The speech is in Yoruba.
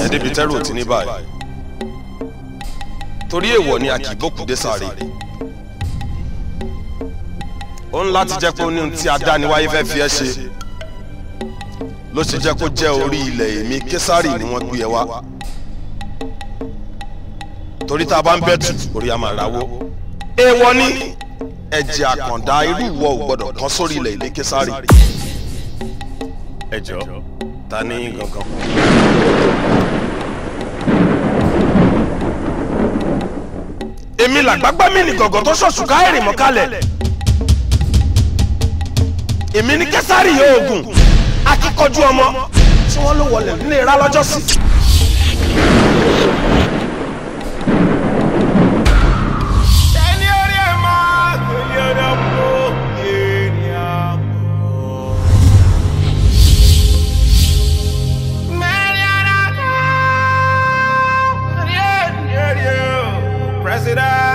yẹn débi tẹ́rù ò ti ní báyìí torí èèwọ̀ ni a kì í bókùdé sáré ó ń láti jẹ́ pé ó ní ohun tí adániwáyé fẹ́ fi ẹ́ ṣe ló ṣe jẹ́ kó jẹ́ orí ilẹ̀ èmi késàrì ni wọ́n gbé ẹ wá torí tá a bá ń bẹ̀tù orí a máa rawó èèwọ̀ ni ẹ̀jẹ̀ àkàndá irú ìwọ ò gbọ́dọ̀ kán sórí ilẹ̀ èmi késàrì ẹ jọ ta ní gangan. èmi làgbágbá mi ní gọ̀gọ̀ tó ṣọ̀ṣù káyèrè mọ́ kalẹ̀ èmi ní kẹsàrì oògùn akíkanjú ọmọ tí wọ́n ló wọlé nílé ra lọ́jọ́ sí. ẹni orí ẹ̀ máa gbélé ọ̀dọ́ mọ́ yéèní àmọ́. mẹ́rin ara kan rí ẹ̀ rí ẹ̀ rí ẹ̀ president.